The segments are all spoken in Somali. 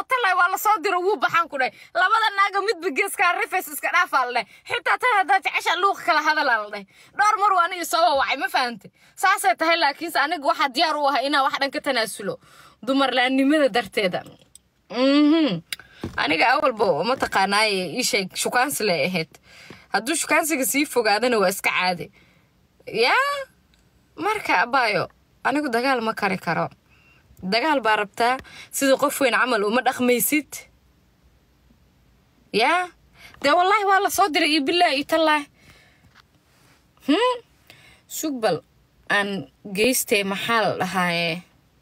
oo tallay waa lasoo diro wuu baxaan ku dhahay labada naaga midba geeskaa rifes iska dhaafaa la dhahay xitaa tan haddaa jecesha luuqa kala hadalaa la dhahay dhowr mar waa aniga soo wawacay ma fahante saasay tahay laakiinse aniga waxaa diyaar u ahay inaan wax dhan ka tanaasulo dumarlaannimada darteeda mhm aniga awalba mataqaanaaye ii sheeg shukaansi lay ahayd hadduu shukaansiga sii fogaadana waa iska caadi yaa marka abaayo anigu dagaal ma kari karo dagaal baa rabtaa sida qof weyn camal uma dhaqmaysid yaa dee wallaahi waa la soo diray iyo bilaahi iyo tallaahi hmm sugbal aan geystay maxaa la dhahaaye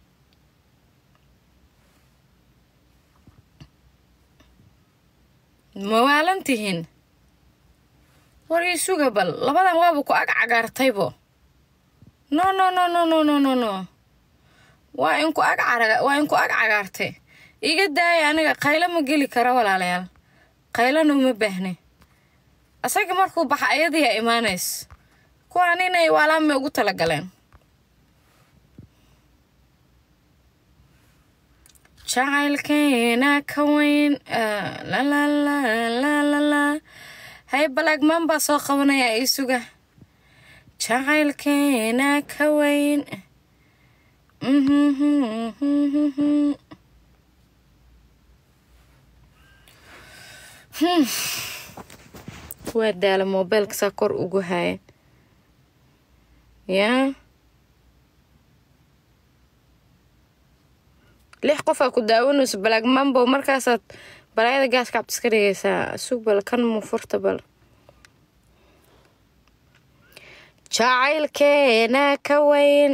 ma waalan tihiin war ii suga bal labadan waaba ku ag cagaartaybo no no no no no no no no waa inku ag caraga waa inku ag cagaartay iga daaya aniga qaylo ma geli karo walaalayaal qaylona uma baahne asaga markuu baxa ayadiyaa imaanays kuwaan inay waalaanmay ugu talagaleen jacaylkeena ka weyn lalalalalala hay balagmaan baa soo qabanaya ii suga jacaylkeena ka weyn waa daala moobeelka saa kor ugu haya yaa lix qof aa ku daawanayso balagmambo markaasaad balaayada gaaska cabd iska dhigaysaa sug bal kan mu furta bal jacaylkeena ka weyn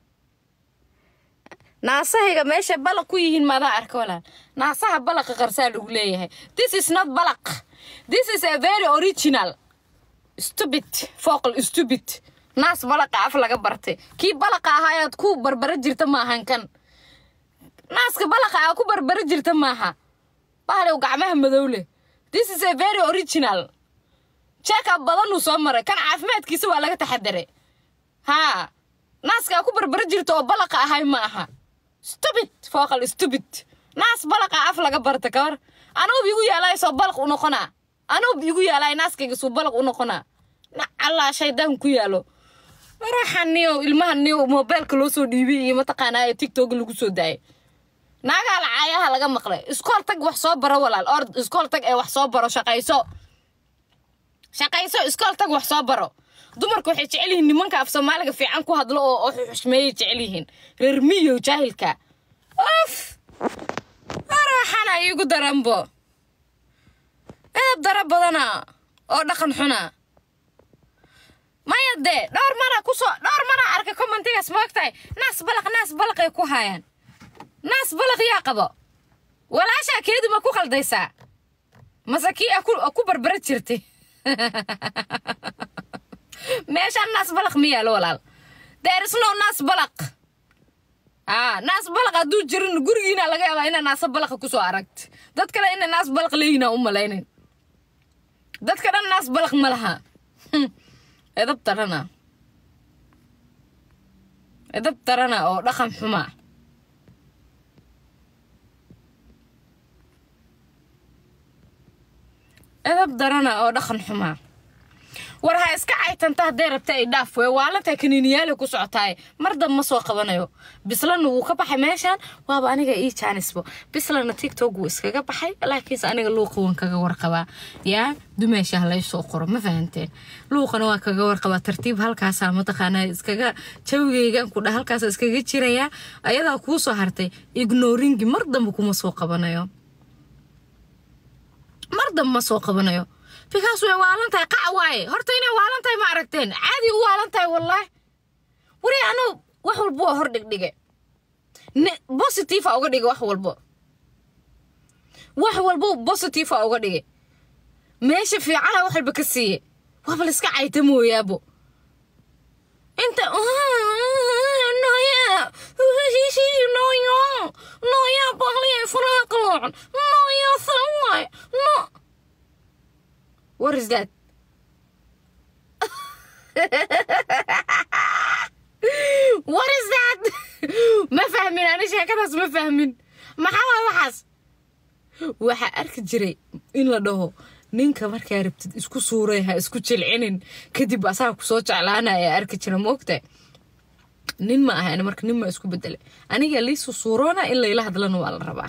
naasahayga meesha balaq ku yihiin maadaa arka walaal naasaha balaqa qarsaa lagu leeyahay this is not balaq this is a very original stupid foql stupid naas balaqa af laga bartay kii balaqa ahaa ayaad ku barbara jirta maahan kan naaska balaqa aa ku barbara jirta maaha bahalow gacmaha madow leh this is a very original jeekab badanuu soo maray kan caafimaadkiisa waa laga taxadaray haa naaska aa ku barbara jirta oo balaqa ahay ma aha stupid foqal stupid naas balaqa af laga barta kawar anuub igu yaalaay soo balaq u noqonaa anuub igu yaalaay naaskayga suu balaq u noqonaa nacallaa shaydaan ku yaalo maraxan niyo ilmaha niyo moobeelka loo soo dhiibay iyo mataqaanaa ee tiktok lagu soo daayay naagaa lacaayaha laga maqlay iskool tag wax soo baro walaal or iskool tag ee wax soo baro shaqayso shaqayso iskool tag wax soo baro dumarku waxay jecel yihiin nimanka af soomaaliga fiican ku hadlo oo oo xushmeeyay jecel yihiin reer miyo jaahilka of araxana iigu daranbo edab dara badana oo dhaqan xuna maya dee dhowr mara kusoo dhowr mara arkay commentigaas maogtahay naas balaq naas balaqay ku haayaan naas balaq yaa qabo walaashaa keedu ma ku qaldaysaa mase kii a ku barbara jirtay meeshaan naas balaq ma yaalo walaal there is no naas balaq aa naas balaq hadduu jirin gurigiina laga yaabaa inaa naasa balaqa kusoo aragti dad kale ina naas balaq leeyina u malaynin dadka dhan naas balaq ma laha edab darana edab darana oo dhaqan xuma edab darana oo dhaqan xuma war ha iska caytanta hadday rabta ay dhaaf wey waalantaa kaniiniyaali ku socotaaye mar dab ma soo qabanayo bislana wuu ka baxay meeshaan waaba aniga ii jaanisbo bislana tiktok wuu iskaga baxay laakiinse aniga luuqa waan kaga warqabaa yaa dumeesha ha laysoo qoro ma fahanteen luuqana waan kaga warqabaa tartiib halkaasaa mataqaanaa iskaga jawigaygan kudha halkaasa iskaga jirayaa ayadaa kuu soo hartay ignoringi mar damba kuma soo qabanayo mar damba ma soo qabanayo bikaas way waalan tahay qac waaye horta inay waalan tahay ma aragteen caadi u waalan tahay wallaahi wari anuu wax walba waa hor dhigdhige bositive a uga dhige wax walbo wax walbo bositive a uga dhige meesha fiicana wax walba ka siiye waaba laiska cayta mooyaabo inta noya noya noya baqliya furaha qaloocan noya sawaay no What is that? What is that? ma fahmin ani sheekadaas ma fahmin maxaa waay waxaas waxaa arki jiray in la dhaho ninka markaa rabtid isku suuray ha isku jilcinin kadib asaga kusoo jeclaanaya arki jira moogta nin ma ahan marka nin ma isku bedelay aniga liisu suuroona in layla hadlana waa la rabaa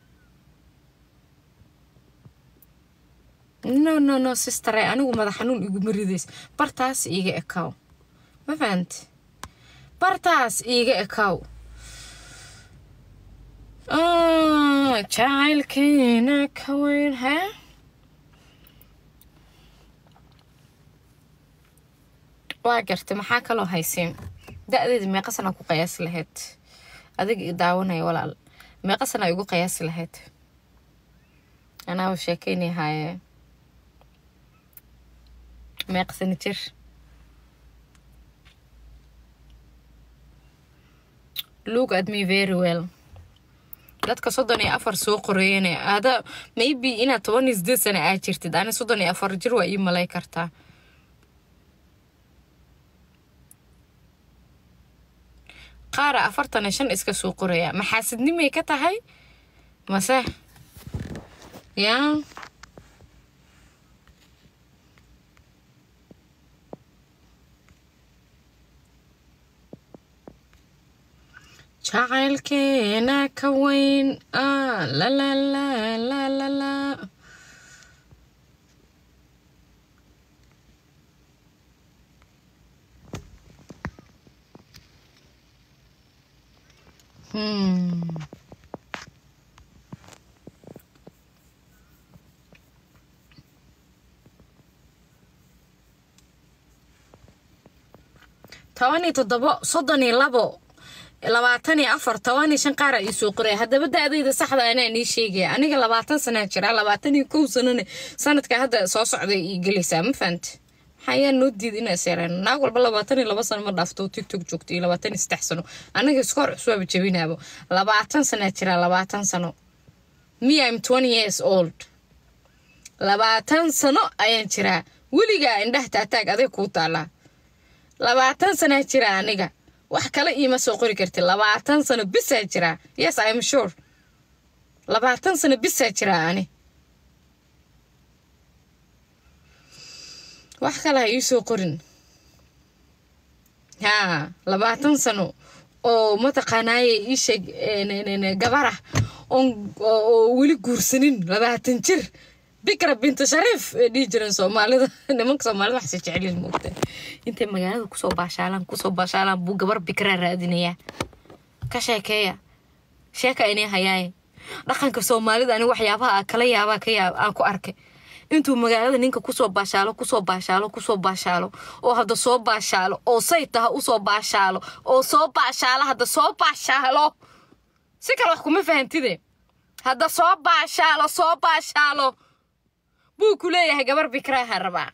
no no no sistare anigu madax xanuun iguma ridays bartaas iiga ekaaw ma fahanti bartaas iiga ekaaw jacaylkeena ka weyn hee waa gartay maxaa kaloo haysiin da-deeda meeqa sana ku qiyaasi lahayd adiga i daawanaya walaal meeqa sana igu qiyaasi lahayd anaaba sheekeynay haaye meeqa sana jir look at me very well dadka soddon iyo afar soo qoreeyane ada maybe inaad toban iyo sideed sana aad jirtid ani soddon iyo afar jir waa ii malay kartaa qaara afartan iyo shan iska soo qoraya maxaasidnimay ka tahay mase yaa jacaylkeena ka weyn ah la la la la la la Hmm. toban iyo toddobo soddon iyo labo labaatan iyo afar toban iyo shan qaara ii soo qoraya haddaba da-dayda saxda anaa nii sheegaya aniga labaatan sanaa jira labaatan iyo kow sanana sanadka hadda soo socday ii gelaysaa ma fahamti maxaa noo diid inaa seereen naag walba labaatan iyo laba sano ma dhaafto tiktok joogto iyo labaatan iyo saddex sano anaga iskoor cusbaaba jabinaabo labaatan sanaa jira labaatan sano me im twenty years old labaatan sano ayaan jiraa weligaa indhaha taataag aday kuu taalaa labaatan sanaa jira aniga wax kale iima soo qori karti labaatan sano bisaa jiraa yes im sure labaatan sano bisaa jiraa ani wax kale ha iisoo qorin haa labaatan sano oo mataqaanaaye iisheeg gabarah oo weli guursanin labaatan jir bikra binta shariif ee dhihi jireen soomaalida nimanka soomaalida waxse jecelyihin moogta intay magaalada kusoo baashaalaan kusoo baashaalaan buu gabar bikraa raadinayaa ka sheekeeya sheeka inay hayaaye dhaqanka soomaalida ani waxyaabaha kala yaabaa ka yaab aan ku arkay intuu magaalada ninka kusoo baashaalo kusoo baashaalo kusoo baashaalo oo hadda soo baashaalo oo say taha usoo baashaalo oo soo baashaalo hadda soo baashaalo si kale wax kuma fahantide hadda soo baashaalo soo baashaalo buu ku leeyahay gabar bikraaha rabaa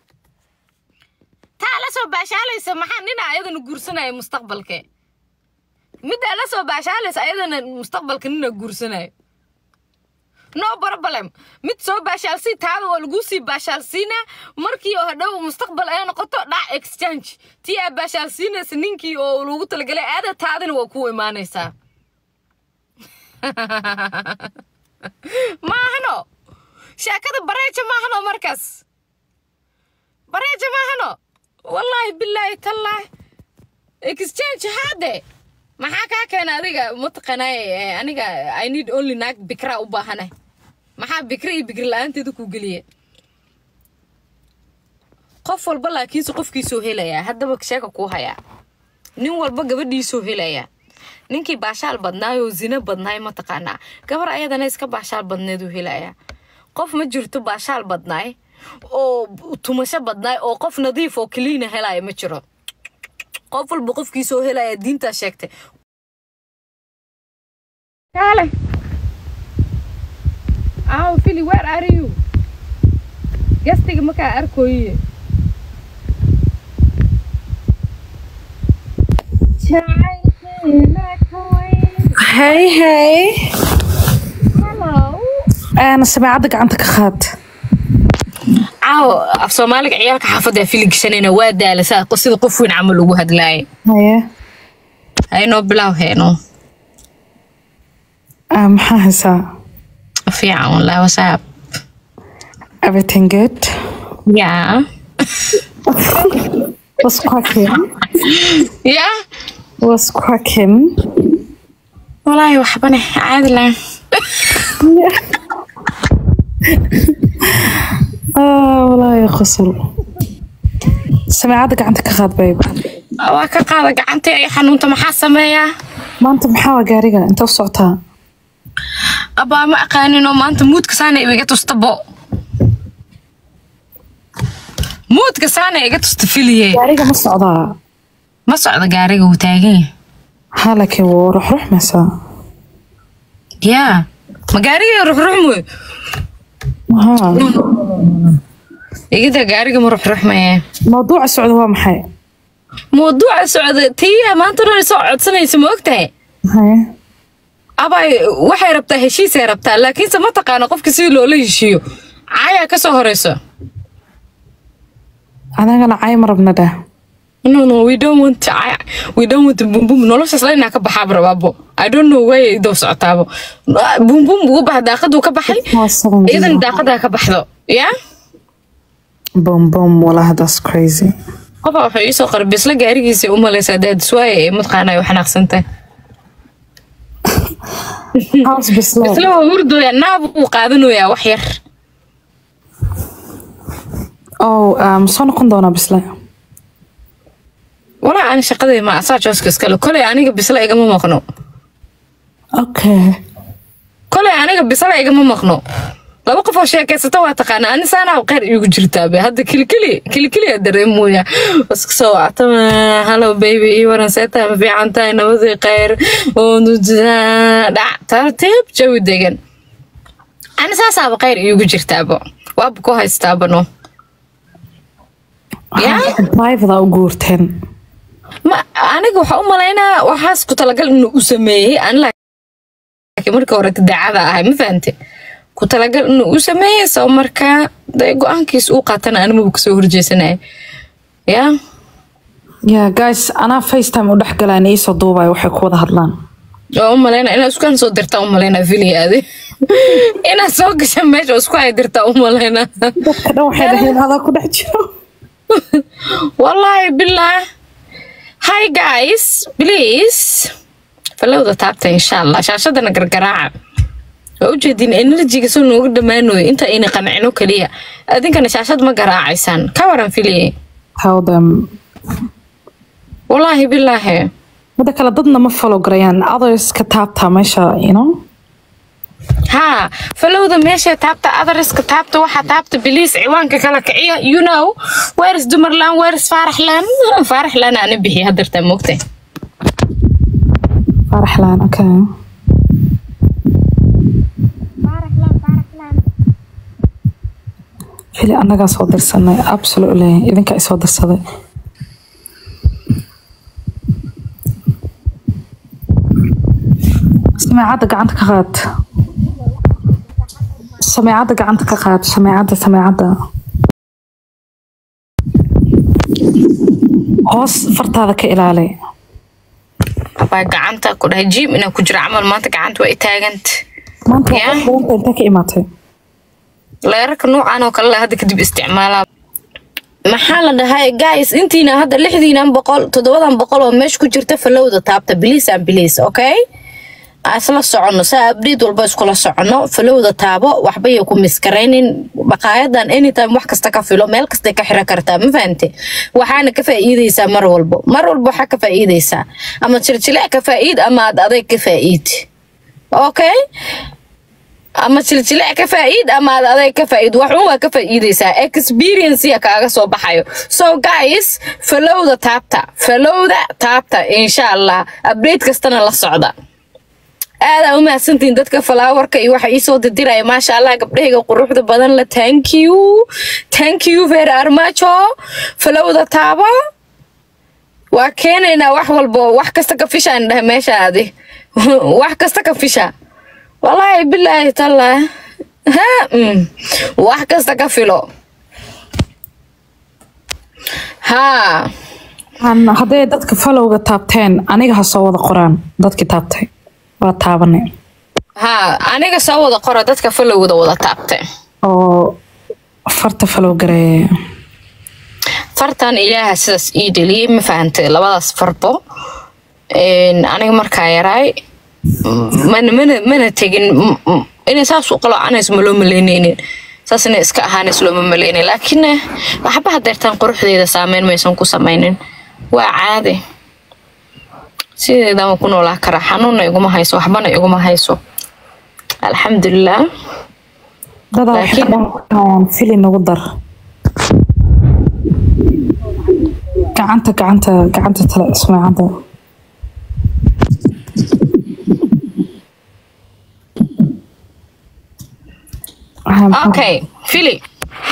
taa la soo baashaalaysa maxaa nina ayadana guursanaya mustaqbalke middaa la soo baashaalaysa ayadana mustaqbalka nina guursanayo no problem mid soo baashaalsii taada waa laguu sii baashaalsiinaa markii oo hadhow mustaqbal ay noqoto dhac exchange tii aa baashaalsiinaysa ninkii oo lagu talagalay aada taadina waa kuu imaanaysaa maahano sheekada bareeja maahano markaas bareeja maahano wallaahi bilaahi tallaahi exchange haade maxaa kaa keena adiga mataqaanaaye aniga i need only naag bikra u baahana maxaa bikra iyo bikri la-aanteeda kuu geliya qof walba laakiinse qofkiisoo helayaa haddaba sheeka kuu hayaa nin walba gabadhiisoo helayaa ninkii baashaal badnaayoo zina badnaay mataqaanaa gabar ayadana iska baashaal badneeduu helayaa qof ma jirto baashaal badnaay oo tumasho badnaay oo qof nadiif oo kaliina helaya ma jiro qof walba qofkiisoo helaya diintaa sheegtay kaale aaw fili where are you gastiga markaa arkooye Hey, hey. hello Ana samaacadda gacanta ka qaad. caaw af soomaaliga ciyaalka xaafadda fili gashanayna waa daalasaa sida qof weyn camal lagu hadlaaya Haye. haynoo bilaw heeno Ah, maxaa haysaa? fiican wallahi wasaab Everything good? ya What's cracking? ya What's cracking? wallaahi waxbane caadi lahan Ah, wallaahi qosol. Samiicadda gacanta ka qaad babe. waa ka qaada gacantii ay xanuunta maxaa sameeyaa Maanta maxaa waa gaariga? Inta u socotaa? abaa ma aqaaninoo maanta muudka saana iga tustabo muudka saana iga tusta filiye Gaariga ma socdaa? ma socda gaariga wuu taagan yahay Haa, laakiin wuu ruxruxmaysaa. yaa ma gaariga ruxruxmoy Haa. igida gaariga ma ruxruxmaye Mawduuca socda waa maxay? mawduuca socda tiya maanta dhan soo codsanaysa ma ogtahay Haye. abay waxay rabtaa heshiisay rabtaa laakiinse ma taqaana qofka sidii loola heshiiyo caayaa ka soo horeyso Anagana cay ma rabna dheh. no no we don't want to, I, we don't want to boom boom noloshaas la inaa ka baxaaba rabaabo i don't know way doo socotaabo boom boom ugu baxa daaqaduu ka baxay Waa seven iyadan days. daaqadaa ka baxdo ya Boom, boom. Wallahi, that's crazy. qofa wuxuu iisoo qoray bisla gaarigiisa u malaysaa daadiswaaye ee mataqaana ay xanaaqsantay How's Bisla? bisla waa hurdooya naab uu qaadanoyaa wax yar Oh, um, soo noqon doonaa Bisla. walaa ani shaqadii ma asaa jooska iskale koley aniga bisla igama maqno Okay. koley aniga bisla igama maqno laba qof oo sheekaysata waa taqaana ani saanaa qeyr iigu jirtaabe hadda kilikili kilikiliya dareemooya iska soo wactama hallo baby ii waran seetaa ma fiican tahay nabadii kheyr dhac tartiib jawi degan ani saasaaba kheyr iigu jirtaabo waaba ku haystaabano yaa Private u guurteen. ma aniga waxaa u malaynaa waxaas ku talagal inuu u sameeyey ani laakiin marka hore daacada ahay ma fahante ku talagal inuu u sameeyey soo markaa dee go-aankiis uu qaatana animaba kasoo horjeesanaya yaa Yeah, guys, anaa FaceTime u dhex galaan iisoo duubaya waxay ku wada hadlaan. waa u malaynaa inaad iskaan soo dirtaa u malaynaa filiyaade inaad soo gasha meesha oo isku hay dirtaa u malaynaa Dadka dhan waxay dhaheen adaa ku dhex jiro. wallaahi bilah hi guys please falowda taabta insha allah shaashadana gargaraaca waa ujeedin enerjiga soo nooga dhammaanoyo inta ayna qancino keliya adinkana shaashad ma garaacaysaan ka waran filiye Tell them. wallaahi bilaahi Mida kale dadna ma follow garayaan. Others ka taabtaa meesha, you know? haa falowda meesha taabta adariska taabta waxaa taabta biliis ciwaanka kala kiciya you know weeris dumarlaan weeris faaraxlaan faaraxlaan ana bixiya hadartaa moogtay Faraxlaan, okay. Fili annagaa soo dirsanay. Absolutely. Idinka i soo dirsaday. Samiicadda gacanta ka qaad. Samiicadda gacanta ka qaad. Samiicadda, samiicadda. Hoos fartaada ka ilaali. baa gacanta ku dhahay jim inaa ku jira camal maanta gacanta waa i taaganta Maanta Yeah. waa qofka intee ka imaatay? leerarka noocan oo kale la hadda kadib isticmaalaa maxaa la dhahay guys intiina hadda lixdiinan boqol toddobadan boqol oo meesha ku jirta falowda taabta biliis aan biliis okay aan isla soconno saa abdhiid walba iskula soconno falowda taabo waxba yay ku miskaraynin baqaayadan anytime wax kasta ka filo meel kastay ka xiran kartaa ma fahante waxaana ka faa'iideysaa mar walbo mar walba waxaa ka faa'iideysaa ama jiljilic ka faa'iid ama aad adayg ka faa'iid okay ama jiljilic ka faa'iid ama aad adeeg ka faa'iid waxun waa ka faa'iideysaa experience kaaga soo baxayo so guys falowda taabta falowda taabta insha allah update kastana la socda aadaa u mahadsantihiin dadka falaawarka iyo waxa iisoo dirdiraya maasha allah gabdhahayga quruxda badan la thank you thank you very armajo falowda taabo waa keenaynaa wax walbo wax kasta ka fishaan dhahay meeshaadi wax kasta ka fisha wallaahi bilaahi tallah ha mm. wax kasta ka filo haa Aan- hadday dadka followga taabteen aniga ha soo wada qoraan dadkii taabtay waa taabanay haa aniga soo wada qora dadka falowda wada taabtay oo farta falow gareeya fartan ilaaha sidaas ii dheliyey ma fahantay labadaas farbo Een, aniga markaa yaraay mm, mana mana mana tegin mm, mm, inay saas u qaloocanayso ma loo malaynaynin saas inay iska ahaanays looma malaynin laakiin eh, waxba hadeertaan quruxdeeda saameyn maysan ku samaynin waa caadi sideedaan ku noolaa karaa xanuunna iguma hayso waxbana iguma hayso alxamdulilah dadaa waxay Laakiin- dhahayaan fili nagu dar gacanta gacanta gacanta tale ismaacada okay fili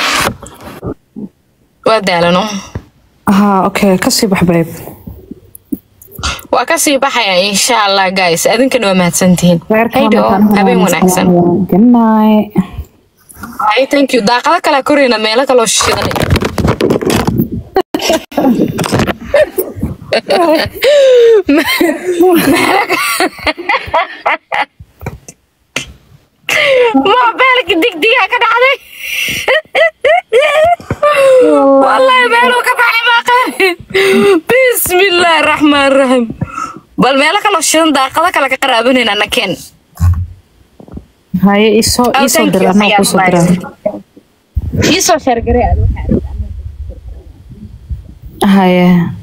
waa daalano haa okay kasii bax babe waa kasii baxaya insha allah guys adinkana waa mahadsantihiin haydo habeen wanaagsan gannaay Ay, thank you daaqado kale korayna meelo kaloo shidan mobeelka digdigaa ka dhacday wallahi meeluu ka baxay maaqaani bismillaahi raxmaan raxiim bal meelo kaloo shidan daaqado kale ka qaraabanayna nakeen haye isoo Oh, isoo thank dir you, anaa Sayed kusoo Bye. dira iisoo sheergaree aad waxaa haye